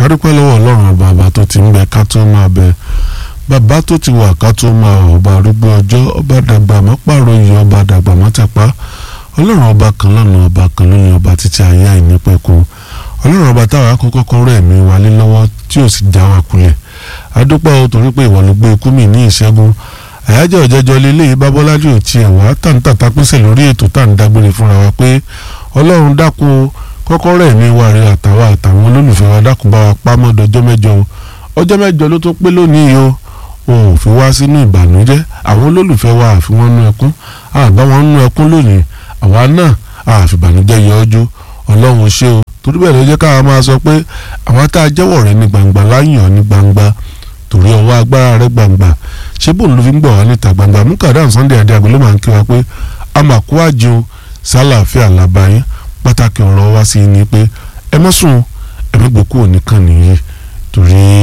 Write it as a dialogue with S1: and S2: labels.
S1: kádúpẹ́ lọ́wọ́ ọlọ́run ọba ọba tó ti ń bẹ ká tó máa bẹ bàbá tó ti wà ká tó máa wà ọba arúgbó ọjọ́ ọba dàgbà mọ́ pààrọ̀ yìí ọba dàgbà mọ́ tẹ̀pá ọlọ́run ọba kan lọ́nà ọba kan lóyún ọba títí ayé àìnípẹ̀kun ọlọ́run ọba táwa kọ́kọ́ kọ́ rẹ̀ mí wálé lọ́wọ́ tí ò sì já wa kulẹ̀ adúpẹ́ o torí pé ìwọ ló gbé ikú mi ní ìṣẹ́gun àyájọ́ ọ̀jẹ́jọ́ lélẹ́yìí bábọ́lájú ò tiẹ̀ wá tàǹtàtà pèsè lórí ètò tá à ń dágbére fúnra wa pé ọlọ́run dákun o kọ́kọ́rọ́ ẹ̀mí wa rẹ àtàwọn àtàwọn olólùfẹ́ wa dákun bá wa pamọ́ dọjọ́ mẹ́jọ o ọjọ́ mẹ́jọ ló tó pé lónìí o o ò fi wá sínú ìbànújẹ́ àwọn olólùfẹ́ wa àfi wọ́n nú ẹkún àbá wọn nú ẹkún lónìí àwa náà àfìbànújẹ́ yọ ọjọ́ ọlọ́run ṣé o torí bẹ́ẹ̀ ló jẹ́ káwa máa sọ pé àwa tá a jẹ́wọ́ rẹ ní gbangba láyàn ní gbangba torí ọwọ́ agbára rẹ gbangba ṣé bóun ló fi ń gbọ̀ wá níta gbangba mukadam Sunday adéagbé ló máa ń kí wa pé a máa kó àjò sálàáfíà làbáyé pàtàkì ọ̀rọ̀ wa sí ni pé ẹ mọ́ sùn ẹ mọ́ gbòkú òníkan nìyí torí